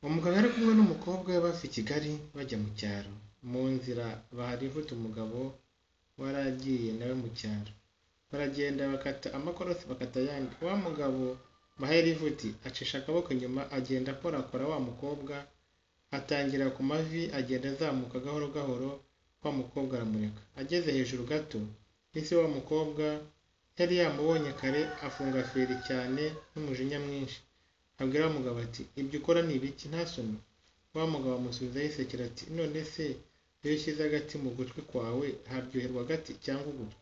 Umugabo yari kumwe n'umukobwa we bava i Kigali bajya mu cyaro, mu nzira barivutse umugabo wari agiye nawe mu cyaro, baragenda bakata amakorosi bakata ayandi, wa mugabo bahaye rivuti acisha akaboko inyuma agenda akorakora wa mukobwa, atangira ku mavi agenda azamuka gahoro gahoro, wa mukobwa aramureka, ageze hejuru gato yahise wa mukobwa yari yamubonye kare afunga feri cyane n'umujinya mwinshi, abwira wa mugabo ati ibyo ukora ni ibiki nta soni, wa mugabo amusubiza yisekera ati none se iyo ushyize agati mu gutwi kwawe haryoherwa agati cyangwa ugutwi?